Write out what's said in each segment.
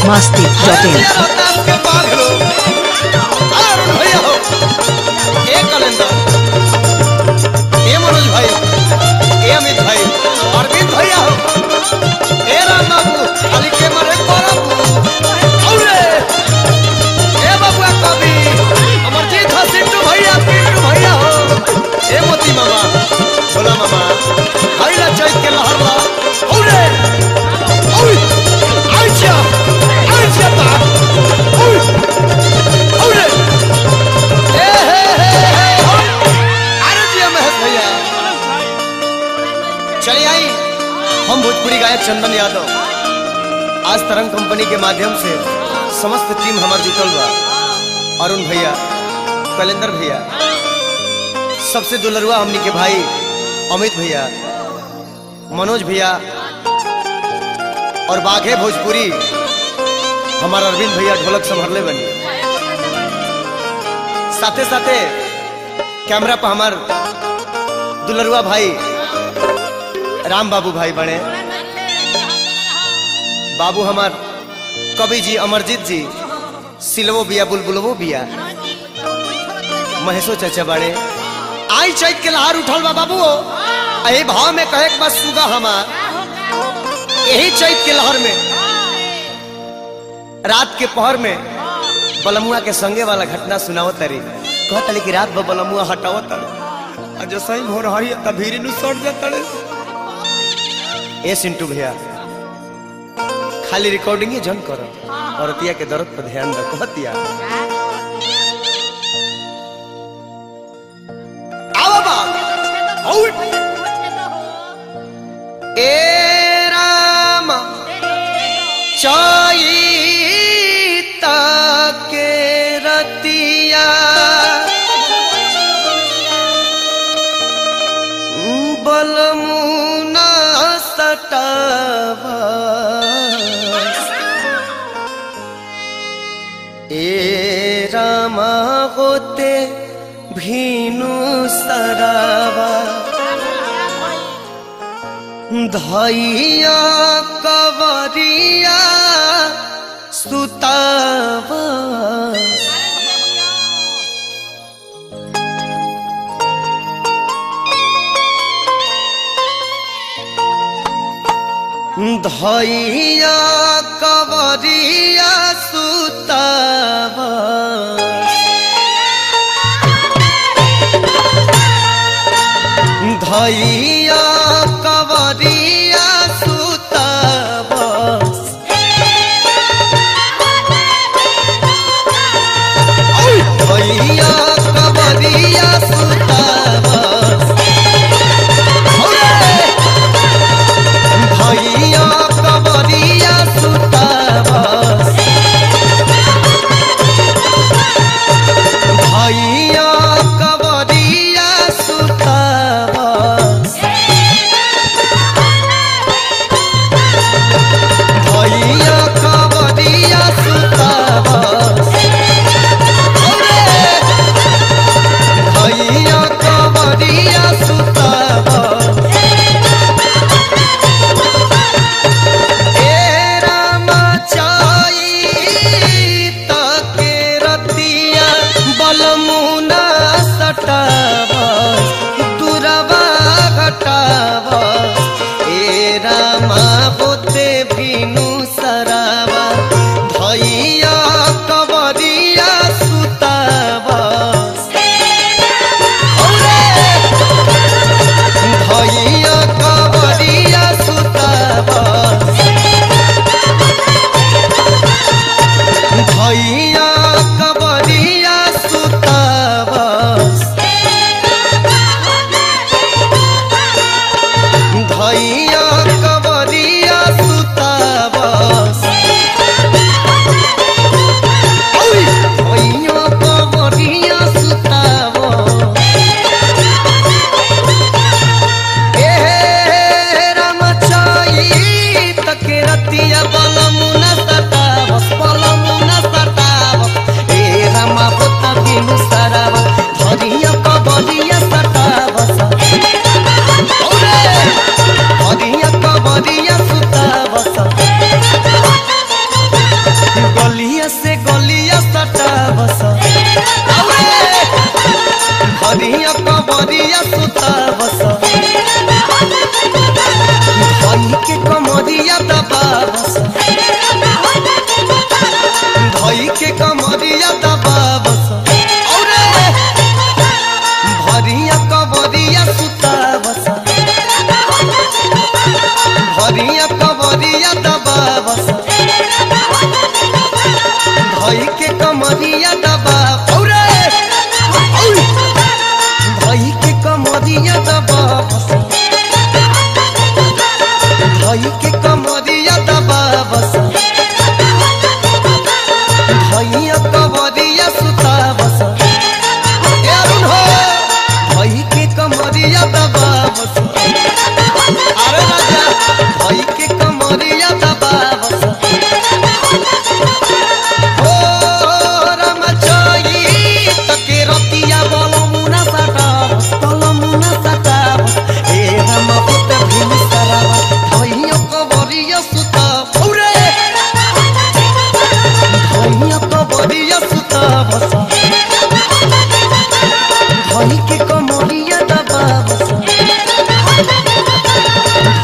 Masti dot in ये रोहतास के बाघ लो अरुण भैया हो ए कलेंदर ए मनोज भाई ए अमित भाई अरविंद भैया हो ए राम बाबू खाली के मरे करब औरे ए बाबुआ कवि अमरजीत हो सिंटू भैया पिंटू भैया हो ए मोती मामा भोला मामा भाई ला चैत के लहर ला औरे औरे आइछा आइछा ता औरे औरे ए हे हे हे हो। अरे जी महेश भैया चलिए आई हम भोजपुरी गायक चंदन यादव आज तरंग कंपनी के माध्यम से समस्त टीम हमार जुटल बा अरुण भैया कलेंदर भैया सबसे दुलरुआ हमनी के भाई अमित भैया मनोज भैया और बाघे भोजपुरी हमार अरविंद भैया ढोलक संभरले बनी साथे साथे कैमरा पर हमार दुलरुआ भाई राम बाबू भाई बने बाबू हमार कवि जी अमरजीत जी सिलवो बिया बुलबुलवो बिया महेशो चाचा बड़े आई चैत के लहार उठल बा बाबू अही भाव में कहे के बस सुगा हमार यही चैत के लहर में रात के पहर में बलमुआ के संगे वाला घटना सुनावत तरी कहत तरी कि रात भर बलमुआ हटावत तरी और जो सही हो रही है तब भीरी नु सट जात तड़े ए सिंटू भैया खाली रिकॉर्डिंग ही जन करो औरतिया के दर्द पर ध्यान रखो कहतिया आओ बा आउट ए राम चैत के रतिया बलमुना सटावा ए रामा होते भीनु सरावा धैया कवरिया सुतावा धैया कवरिया सुतावा धैया कवरिया सुतावा भैया कवरिया सुतावा भैया कवरिया सुतावा भैया कवरिया सुतावा भैया कवरिया सुतावा भैया कवरिया सुतावा ए रामा चैत के रतिया बलमुना सटावा दुरवा घटावा ए रामा होते भीनु सरावा धैया कवरिया सुतावा भैया कवरिया सुतावा भैया कवरिया सुतावा भैया कवरिया सुतावा भैया कवरिया सुतावा ए रामचाई तके रतिया बलमुना सतावस बलमुना सतावस ए रामा पुता बिनु सरावा धरिया कबलिया सतावस औरे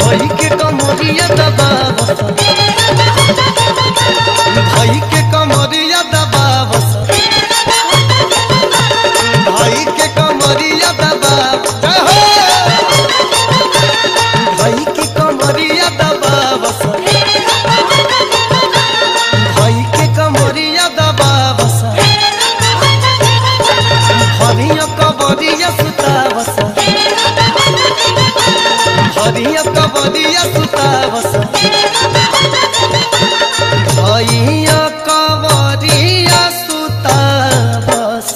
भाई के कमरिया दबावस भाई के कमरिया दबावस भाई के कमरिया दबाव जय हो भाई के कमरिया दबावस भाई के कमरिया दबावस हरिया कबरिया सुतावस हरिया कबरिया सुतावस हरिया कबरिया सुतावस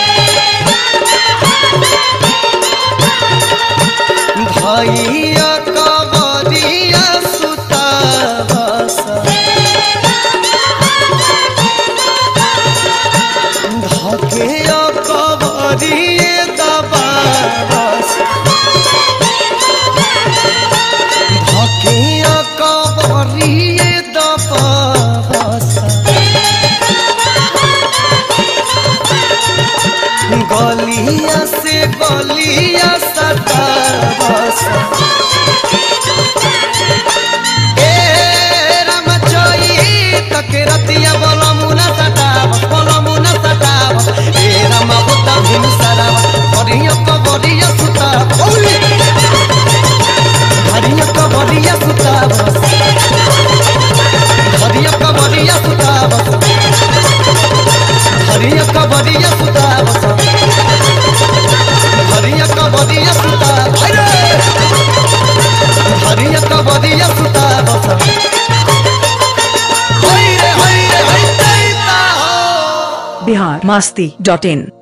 भैया कबरिया सुतावस धके कबरिए दबावस धके कबरिए दबावस गलिया से गलिया सतावस ए रामचई तके रतिया बलमुना सतावस बलमुना सतावस ए राम बुद्ध भीम सरावस हरिया कबरिया सुतावस हरिया कबरिया सुतावस हरिया कबरिया सुतावस हरिया कबरिया सुतावस हरिया कबरिया सुतावस हरिया कबरिया सुतावस होय रे होय रे होय दैता हो बिहार मास्ती डॉट इन